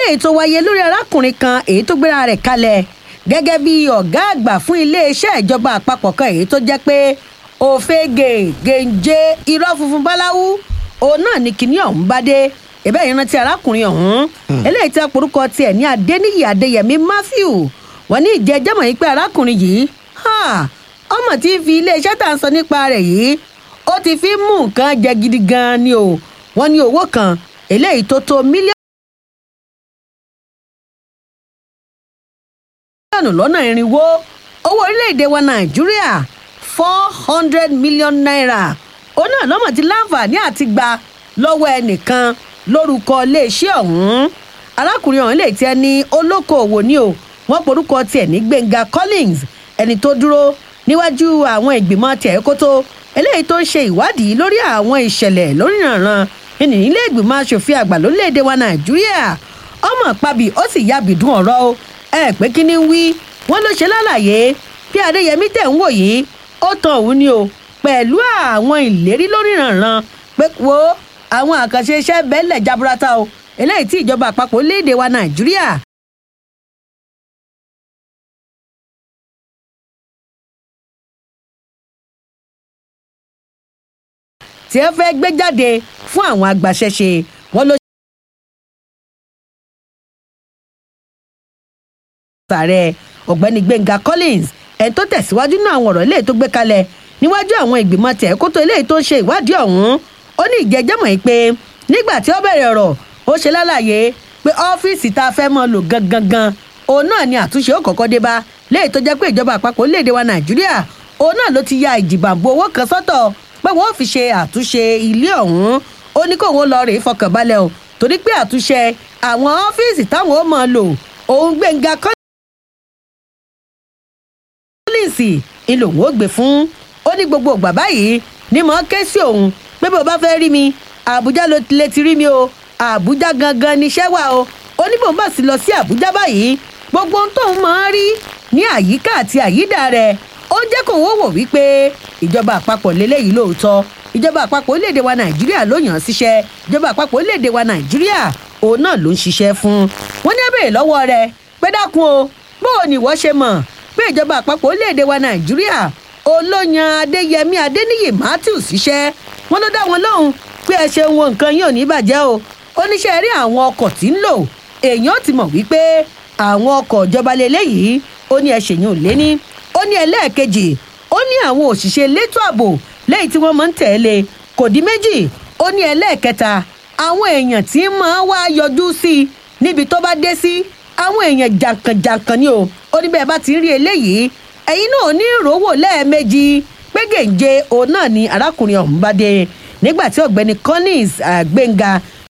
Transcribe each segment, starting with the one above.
eléyìí tó wáyé lórí arákùnrin kan èyí tó gbéra rẹ̀ kalẹ̀ gẹ́gẹ́ bí ọ̀gá àgbà fún iléeṣẹ́ ìjọba àpapọ̀ kan èyí tó jẹ́ pé òfegè gèǹjẹ irọ́ funfun báláwú òun náà ni kinní ọ̀hún bá dé ìbẹ́ yìí rántí arákùnrin ọ̀hún eléyìí tí aporúkọ tiẹ̀ ní adéníyì adéyẹmí matthew wọ́n ní ìjẹ́jẹ́mọ̀ yìí pé arákùnrin yìí ọmọ tí ń fi iléeṣẹ́ tà ń sọ nípa rẹ̀ yìí ó ti fi mú nǹkan jẹ gidi gan-an ni o wọ́n ní owó kan eléyìí tó tó mílíọ̀nù lọ́nà irinwó owó orílẹ̀-èdè wa nàìjíríà four hundred million naira òun náà lọ́mọ ti láǹfààní àti gba lọ́wọ́ ẹnìkan lórúkọ iléeṣẹ́ ọ̀hún arákùnrin ọ̀hún lè tiẹ̀ ní olókoòwò ni o wọ́n porúkọ tiẹ̀ ní gbẹ̀ngà collins ẹni tó dúró níwájú àwọn ìgbìmọ̀ tiẹ̀ kótó eléyìí tó ń ṣe ìwádìí lórí àwọn ìṣẹ̀lẹ̀ lóríranran ní ilé ìgbìmọ̀ asòfin àgbà lórílẹ̀‐èdè wa nàìjíríà ọmọ pàbí ó sì yábì dún ọ̀rọ̀ o ẹ pé kí ni ń wí wọ́n ló ṣe lálàyé bí adéyẹmí tẹ̀ ń wò yìí ó tan òun ni o pẹ̀lú àwọn ìlérí lóríranran pé wo àwọn àkànṣe iṣẹ́ bẹ́ẹ̀lẹ̀ jaburata o eléyìí tí ìjọba àpapọ̀ léde wa nàìjíríà tí ẹ fẹ́ gbé jáde fún àwọn agbaṣẹ́ṣe wọn ló. ààrẹ ọ̀gbẹ́ni gbẹ̀ngà collins ẹni tó tẹ̀síwájú náà àwọn ọ̀rọ̀ eléyìí tó gbé kalẹ̀ níwájú àwọn ìgbìmọ̀ tẹ̀ kótó eléyìí tó ń ṣe ìwádìí ọ̀hún ó ní ìjẹ́jẹ́mọ̀ yìí pé nígbà tí ó bẹ̀rẹ̀ ọ̀rọ̀ ó ṣe lálàyé pé ọ́fíìsì tá a fẹ́ mọ́ lò gangan òun náà ni àtúnṣe ó kọ́kọ́ dé bá léyìí tó jẹ́ pé ìjọba àpapọ̀ orílẹ̀-èdè wa nàìjíríà òun náà ló ti ya ìjìbàbò owó kan sọ́tọ̀ pé wọ́n fi ṣe àtúnṣe ilé ọ̀hún ó ní kóun lọ rèé fọkànbalẹ̀ o torí pé àtúnṣe àwọn ọ́fíìsì táwọn ó mọ̀ lò òun gbẹ̀ngà kọ́lìnsì ìlòun ó gbé fún ó ní gbogbo ìgbà báyìí ní mọ̀ ké sí òun pé bó bá fẹ́ rí mi àbújá ló lè ti rí mi o àbújá gangan níṣẹ́ wà o ó ní bòun bá sì lọ sí àbújá báyìí gbogbo ohun tóun máa ń rí ní àyíká àti àyídà rẹ̀ ó jẹ́ kó wọ́n wò wípé ìjọba àpapọ̀ lélẹ́yìí lóòótọ́ ìjọba àpapọ̀ orílẹ̀-èdè wa nàìjíríà ló yàn án síṣẹ́ ìjọba àpapọ̀ orílẹ̀-èdè wa nàìjíríà òun náà ló ń ṣiṣẹ́ fún wọ́n ní abẹ́rẹ́ lọ́wọ́ rẹ̀ pé dákun o bóò ni ìwọ ṣe mọ̀ pé ìjọba àpapọ̀ orílẹ̀-èdè wa nàìjíríà olóyan adéyẹmí adéníyì matthew síṣẹ́ wọ́n ló dá wọn lóhùn pé ẹ ṣe wọn nǹkan yín ò ní bàjẹ́ o oníṣẹ́ rí àwọn ọkọ̀ tí ń lò èèyàn ti mọ̀ wípé àwọn ọkọ̀ ìjọba lélẹ́yìí ó ní ẹ ṣèyàn ò lé ní ó ní ẹlẹ́ẹ̀kejì ó ní àwọn òṣìṣẹ́ elétò ààbò lẹ́yìn tí wọ́n máa ń tẹ̀lé kò dín méjì ó ní ẹlẹ́ẹ̀kẹta àwọn èèyàn tí máa wá yọjú sí i níbi tó bá dé sí àwọn èèyàn jàǹkànjàǹkàn ni o ó ní bẹ́ẹ̀ bá ti ń rí eléyìí ẹ̀yin náà ní ìrówó lẹ́ẹ̀mejì pé gèǹje òun náà ni arákùnrin ọ̀hún bá dé nígbà tí ọ̀gbẹ́ni collins gbẹ̀ngà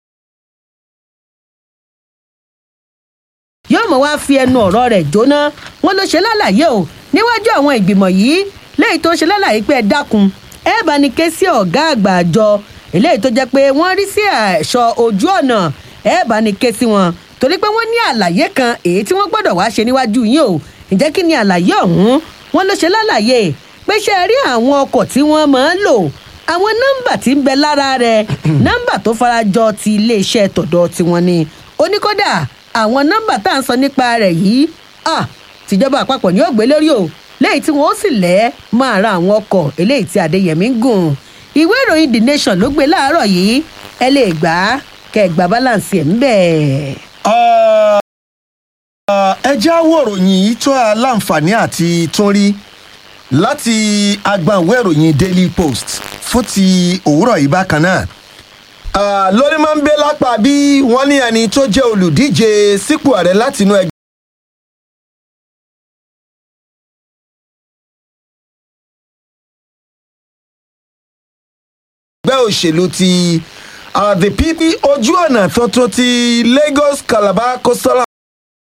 yóò mọ̀ wá fi ẹnu ọ̀rọ̀ rẹ̀ jóná wọn ló ṣe lálàyé o níwájú àwọn ìgbìmọ̀ yìí léyìí tó ṣe lálàyé pé ẹ dákun ẹ bá ní ké sí ọ̀gá àgbà àjọ eléyìí tó jẹ́ pé wọ́n rí sí ẹ̀ṣọ́ ojú ọ̀nà ẹ bá ní ké sí wọn torí pé wọ́n ní àlàyé kan èyí tí wọ́n gbọ́dọ̀ wá ṣe níwájú yín o ǹjẹ́ kí ni àlàyé ọ̀hún wọn ló ṣe lálàyé pé ṣe rí àwọn ọkọ̀ tí wọ́n máa ń lò àwọn nọ́mbà tí ń bẹ lára rẹ̀ nọ́mbà tó farajọ ti iléeṣẹ́ tọ̀dọ̀ tiwọn ni ó ní kódà àwọn nọ́mbà tá à ń sọ nípa rẹ̀ yìí tìjọba àpapọ̀ ni ó gbé lórí o léyìí tí wọ́n ó sì lẹ́ máa ra àwọn ọkọ̀ eléyìí tí adéyẹmí ń gùn ìwé ìròyìn the nation ló gbé láàárọ̀ yìí ẹ lè gbà á kẹ gbà balance ẹ̀ ń bẹ̀. ẹ já wòròyìn yìí tó a láǹfààní àti tún rí láti agbọ̀nwé ìròyìn daily post fún ti òwúrọ̀ yìí bákan náà lórí máa ń bẹ lápá bí wọ́n ní ẹni tó jẹ́ olùdíje sípò ààrẹ látinú ẹgbẹ́. ẹgbẹ́ òṣèlú ti the pp ojú ọ̀nà tuntun ti lagos calabar coastal